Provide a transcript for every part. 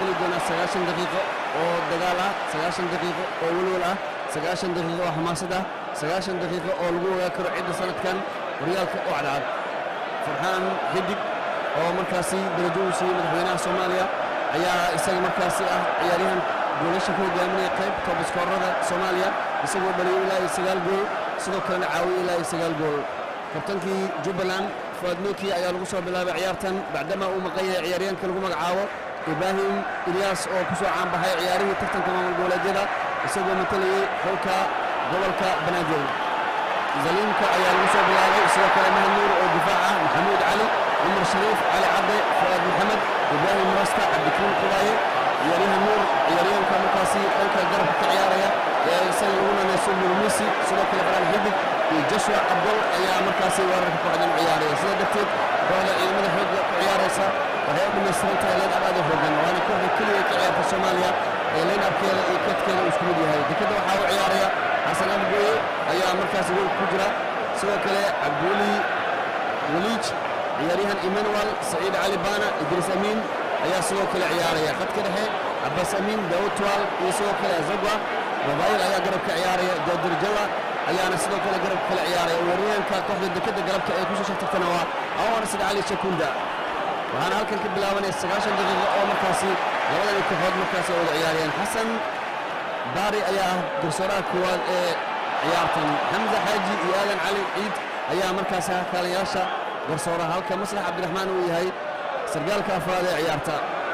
geli doonaa sagaashan daqiiqo oo dagaal ah sagaashan daqiiqo oo welwel ah sagaashan daqiiqo oo xamaasad ah sagaashan daqiiqo oo lagu ogaa karo cidda sanadkan horyaalka oo cadcad farxaan xidig oo markaasi darajo uu siiyey madaxweynaha soomaaliya ayaa isaga markaasi ah ciyaaryahan goolasha ku hogaaminaya qayb toobaskoorada soomaaliya isagoo dhaliyay ilaa iyo sagaal gool sidoo kalena caawiyey ilaa iyo sagaal gool kabtankii jubbaland fuad nuki ayaa lagu soo bilaabay ciyaartan bacdama uu maqan yahay ciyaaryahanka lagu magacaabo ibraahim ilyaas oo ku soo caanbaxay ciyaarihii tartanka maamul goboleedyada isagoo matalayey xulka gobolka banaadir zaliimka ayaa lagu soo bilaabay sidoo kale mahad nuur oo difaac ah maxamuud cali cumar shariif cali cadde fuaad maxamed ibraahim rasta cabdikariim qubaaye ciyaaryahan nuur ciyaaryahanka markaasi dhanka garabka ka ciyaaraya ee isaga lagu nanayso murmisi sidoo kale faraan xidig iyo joshua abdol ayaa markaasi weerarka kooxdan ciyaaraya sidaa darteed kooxda ciidamada xoogga ku ciyaaraysa waxay u dhammaystiran tahay leen abaad u xoogan waana kooxda keliya ka ciyaarta soomaaliya ee leen abkeeda iyo kadkeeda uu isku mid yahay dekadda waxaa u ciyaaraya xasan abgooye ayaa markaasi gool ku jira sidoo kale cabdiweli waliij ciyaaryahan emmanuel saciid cali baana idriis amiin ayaa sidoo kale ciyaaraya khadka dhexe cabaas amiin daawud tuwaal iyo sidoo kale azagwa mobayl ayaa garabka ciyaaraya jaadir jalla ayaana sidoo kale garabka kale ciyaaraya weeraryahanka kooxda dekadda galabta ee kusoo shartartana waa awar sid cali shakunda waxaana halkan ka bilaabanaya sagaashan daqiiqo oo markaasi labadani kooxood markaasi ay wada ciyaarayaan xasan baari ayaa ah garsooraha koowaad ee ciyaartan xamza xaaji iyo aadan cali ciid ayaa markaasi kaalayaasha garsooraha halka maslax cabdiraxmaan uu yahay sargaalka afraad ee ciyaarta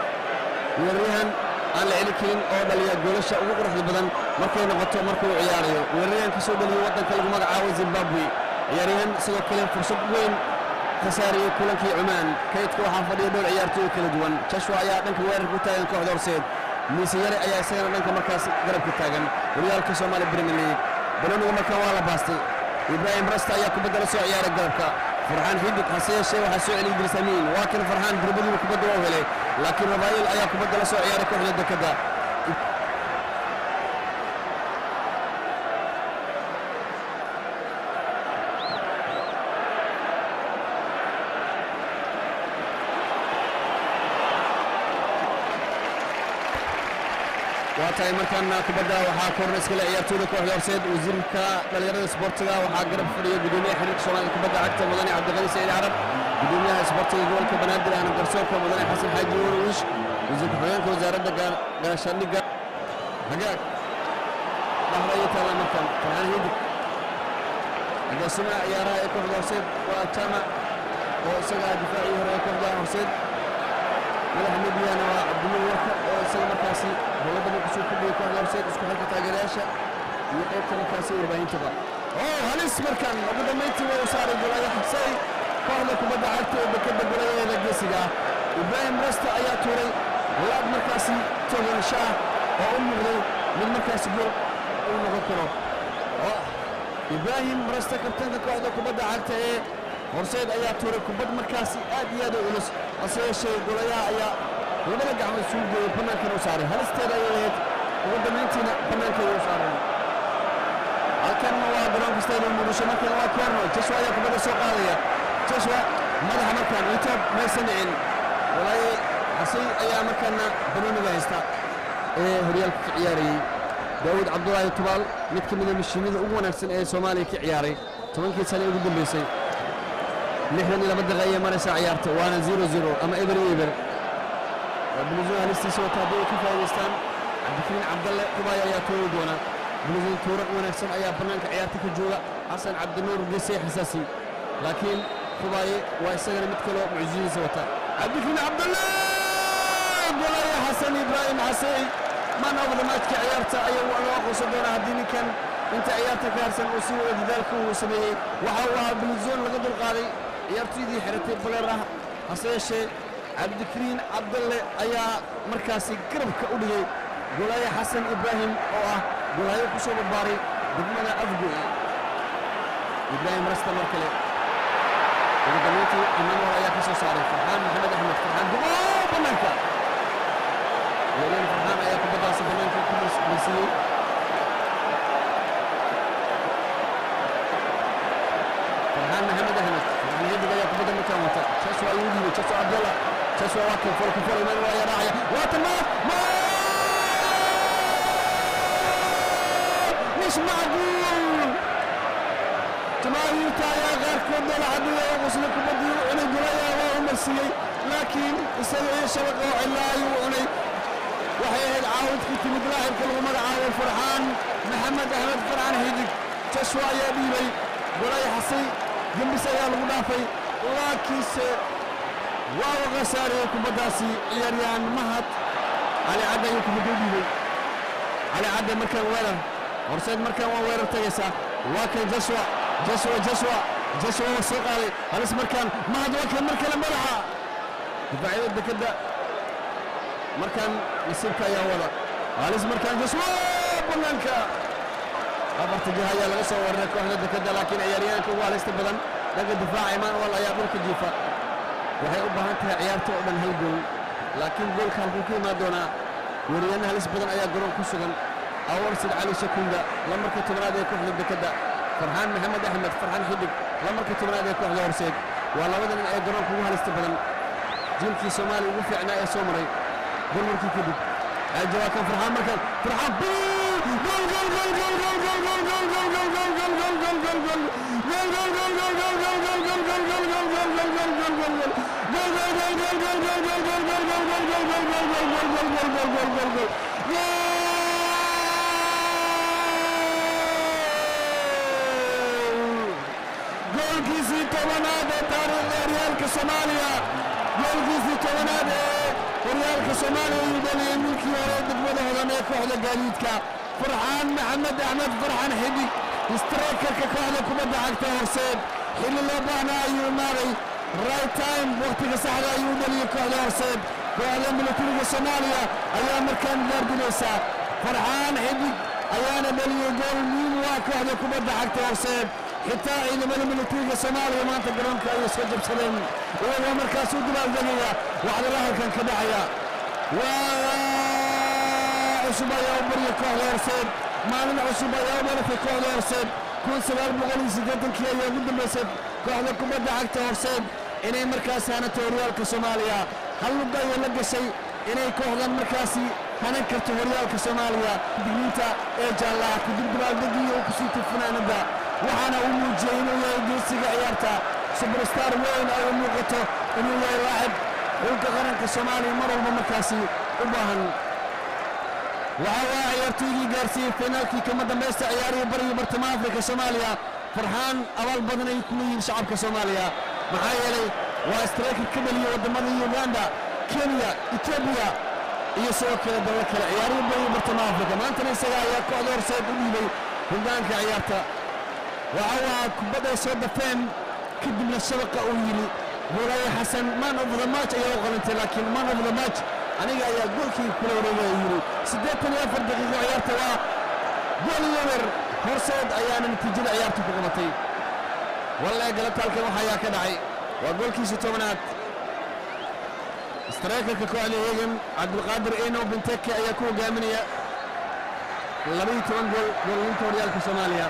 weeraryahan aan la celi karin oo dhaliya goolasha ugu quruxda badan markay noqoto marka uu ciyaarayo weeraryahan ka soo dhaliyey waddanka lagu magacaabo zimbabwe ciyaaryahan sidoo kale fursad weyn ka saariyey kulankii cumaan kaydka waxaa fadhiya dhowr ciyaartooy kala duwan jashwa ayaa dhanka weerarka ku taagan kooxda horseed miise yare ayaa isagana dhanka markaas garabka taagan horyaalka soomaaliya premier league banoniga markan waa la baastay ibraahim rasta ayaa kubadda la soo ciyaaray garabka farxaan xidig hase yeeshee waxaa soo celiyey idriis amiin waa kan farxaan dirbadiiba kubadda waa helay laakiin rafaayil ayaa kubadda la soo ciyaaray kooxda dekadda waa tahay markaana kubadda waxaa korna iskale ciyaartooyda kooxda horseed wasiirka dhalinyarada isboortiga waxaa garab fadhiya gudoomiyaha xiriirka soomaalida kubadda cagta mudane cabdiqani saciid carab gudoomiyaha isboortiga gobolka banaadir ahna garsoorka mudane xasan xaaji warwish wasiir ku-xigeenka wasaaradda gaashaandhigga hagaag dhahra iyo taala markan farxaan hidig agaasimaha ciyaaraha ee kooxda horseed waa jaamac oo isaga difaacii hore ee kooxda horseed madaxa midiyana waa cabdinuur warka oo isaga markaasi dowladda markasuu ku dhigay kooxda horseed isku xilka taageerayaasha iyo qaybta markaasi warbaahintaba oo halis markan ugu dambayntii waa u saaray golaya xabsay kooxda kubadda cagta ee dekadda golayadeeda geesiga ah ibraahim rasta ayaa tuuray laad markaasi togansho ah oo u muuqday mid markaasi gool uu noqon karo ibraahim rasta kabtanka kooxda kubadda cagta ee horseed ayaa tuuray kubad markaasi aad iyo aad u culus hase yeeshee golayaha ayaa labada gacmood isugu geeyey bannaankana u saaray halisteeda ayay ahayd ugu dambayntiina bannaankeeda u saareen halkanna waa garoonka stadium muqdisho markan waa korno joshua ayaa kubadda soo qaadaya joshua madaxa markaan intood maysan dhicin walaaye xasay ayaa markaana banooniga haysta ee horyaalka ka ciyaarayey daawud cabdulaahi tubaal mid ka mida mashiinada ugu wanaagsan ee soomaaliya ka ciyaaray tobankii sane ugu dambeysay lixdan iyo laba daqiiqa ayay maraysaa ciyaarta waana zero zero ama eber iyo eber buluusun halistiisa wata haddii ay ka faa'idaystaan cabdikariin cabdalle kubaaya ayaa tuuri doona buluusun tuuran wanaagsan ayaa bannaanka ciyaarta ka jooga xasan cabdinuur gesey xasaasi laakiin kubaaye waa isagana mid kaloo mucjisidiisa wata cabdikariin cabdalle golaya xasan ibraahim xasey man of the matchka ciyaarta ayaa loo aqoonsan doonaa haddii ninkan inta ciyaarta ka harsan uu sii wada dadaalka uu sameeyey waxa uu ahaa buluusun laga dulqaaday ciyaartoydii xiratay baleer ah hase yeeshee cabdikariin cabdalle ayaa markaasi garabka u dhigay golaaye xasan ibraahim oo ah golaayo ku soo barbaaray degmada afgoy ibraahim rasta mar kale ugu dambayntii emmanuel ayaa ka soo saaray farxaan maxamed axmed farxaan dubo bannaanka weereen farxaan ayaa kubaddaasi bannaanka ku marsiiyey farxaan maxamed axmed farxaan xidig ayaa kubadda markaan wata jaso ayuu dhiibay jaso cabdalla joshua waa kan folka fol imaan waa yaraacaya waatan ma ma مش معقول jamaahiirta ayaa qaarkood doola cadhiya oo qusla kubaddii u cunay gulaya waa u marsiiyey laakiin isaga iyo shabaqa oo cillaa ayuu cunay waxay ahayd caawidkii timid laahibka lagu magacaabo farxaan maxamed axmed farxaan xidig joshua ayaa dhiibay golay xasay gembis ayaa lagu dhaafay laakiinse waa u khasaariyey kubaddaasi ciyaaryahan mahad cali cadde ayuu kubadda u dhiibay cali cadde markaan weerar horseed markaan waa weerar tagaysaa waa kan joshua joshua joshua joshua waa soo qaaday halis markaan mahad waa kan mar kale madaxa difaacyada dekedda markaan nasiibka ayaa wada halis markaan joshua bannaanka afarta jiha ayaa laga soo weeraray kooxda dekedda laakiin ciyaaryahanka ugu halista badan dhanka difaaca emmanuel ayaa dhulka jiifa waxay u baahan tahay ciyaarta oo dhan hal gool laakiin goolka halkuu ka imaan doonaa weeryahanna halis badan ayaa garoon ku sugan awarsid cali shakunga lamarka tobnaad ee kooxda dekedda farxaan maxamed axmed farxaan xidig lamarka tobnaad ee kooxda horseed waa labada nin ee garoonka ugu halista badan jiilkii soomaaliya ugu fiicnaa ee soo maray burburkii kadib jawaakan farxaan markan farxaan goolkiisii tobanaad ee taariikhda horyaalka soomaaliya goolkiisii tobanaad ee horyaalka soomaaliya ayuu dhaliyey milkii hore degmada hodan ee kooxda gaadiidka farxaan maxamed axmed farxan xidig straykerka kooxda kubadda cagta horseed xilli loo baahnaa ayuu imaaday right time wakhtiga saxda ayuu dhaliyey kooxda horseed kooxda milatariga soomaaliya ayaa markaan gaardinaysaa farxaan xidig ayaana dhaliyey gool muhiim u ah kooxda kubadda cagta horseed xitaa ciidamada militariga soomaaliya maanta garoonka ayay soo jabsadeen iyagoo markaas u dibaaldegaya waxdala halkan ka dhacaya waa cusub ayaa u barya kooxda horseed maalin cusub ayaa u dhalatay kooxda horseed kun sagaal boqol iyo siddeetankii ayaa ugu dambaysay kooxda kubadda cagta horseed inay markaas hanato horyaalka soomaaliya hal lugga ayay la gashay inay kooxdan markaasi hanan karto horyaalka soomaaliya digniinta ee jaallaha kadib dibaaldegii uu ku siitay fanaanadda waxaana uu muujiyey inuu yahay geesiga ciyaarta subarstar weyn ay u muuqato inuu yahay laacib xulka qaranka soomaaliya mar walba markaasi u baahan waxa waa ciyaartoydii gaarsiiyey finaalkii kama dambaysta ciyaarihii bariga bartamaha afrika soomaaliya farxaan abaal badan ay ku leeyihiin shacabka soomaaliya maxaa yeelay waa strayker ka dhaliya waddamada uganda kenya etoobiya iyo sidoo kale dallo kale ciyaarihii bariga bartamaha afrika maantana isaga ayaa kooxda horseed u dhiibay hoggaanka ciyaarta waxa waa kubadday soo dafeen kadibna shabaqa uu yidhi goolaya xasan man of the match ayaa u qalantay laakiin man of the match aniga ayaa goolkii kula wareegaya yidhi siddeetan iyo afar daqiiqo ciyaarta waa gool iyo wer horseed ayaana natiijada ciyaarta ku qabatay walle galataalkan waxa ayaa ka dhacay waa goolkiisa tobanaad straykerka kooxda hegan cabdulqaadir eno benteke ayaa ku hogaaminaya labaiyo toban gool goolinta horyaalka soomaaliya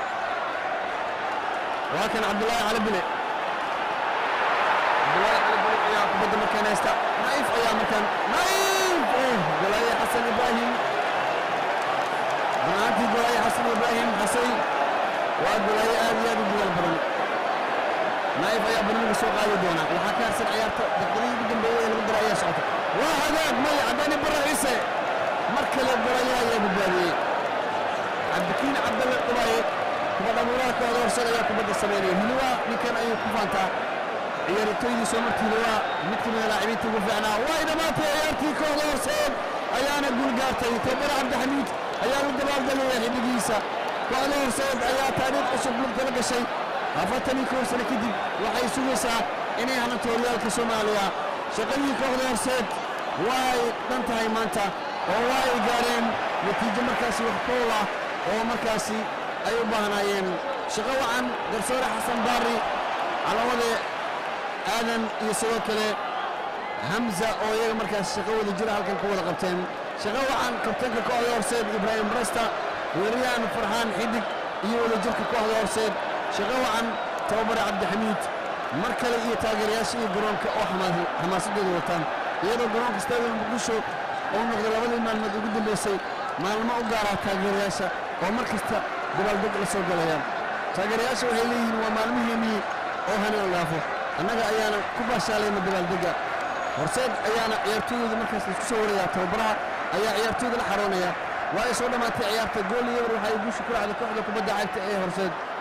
waa kan cabdulaahi cali bile cabdulaahi cali bile ayaa kubadda markaan haysta naif ayaa markaan naif golaaye xasan ibraahim runaantii golaaye xasan ibraahim xasay waa golaaye aad iyo aad u duwal badan naif ayaa barnaamijka soo qaadi doona waxaa ka harsan ciyaarta daqiiqadii ugu dambeeyey ee lagu dara ayaa socota waa hagaag may caddaani barra ciise mar kale golaayaha ayaa badbaadiyey cabdikiin cabdalle dhubaaye kubadda muuraha kooxda horseed ayaa kubadda sameynaya hiliwaa ninkan ayuu ku faantaa ciyaartoydii soo martii hiliwaa mid ka mida laacibiinta ugu fiicnaa way dhammaatay ciyaartii kooxda horseed ayaana guul gaartay tabara cabdixamiid ayaa u dabaaldegaya xiddigiisa kooxda horseed ayaa taariikh cusub lugta la gashay afartan iyo kow sano kadib waxay sugaysaa inay hananto horyaalka soomaaliya shaqadii kooxda horseed way dhan tahay maanta oo waa ay gaareen natiijo markaasi wax kool ah oo markaasi ay u baahnaayeen shaqo wacan garsoore xasan baari calawade aadan iyo sidoo kale hamza oo iyaga markaas shaqo wada jira halkan ku wada qabteen shaqo wacan kabtanka kooxda horseed ibraahim rasta weeriyaan farxaan xidig iyo wadajirka kooxda horseed shaqo wacan tababare cabdixamiid mar kale iyo taageerayaasha iyo garoonka oo xamaas- xamaasadooda wataan iyadoo garoonka stadium muqdisho uu noqday labadii maalmood ugu dambeysay maalmo u gaara taageerayaasha oo mar kasta dabaaldeg la soo galayaan taageerayaasha waxay leeyihiin waa maalmihiinnii oo hanaan dhaafo annaga ayaana ku baashaalayna dabaaldegga horseed ayaana ciyaartooyooda markaas isku soo waraya tababaraha ayaa ciyaartooyda la xaroonaya waa ay soo dhammaatay ciyaarta gool iyo eber waxay guusha ku raacday kooxda kubadda cagta ee horseed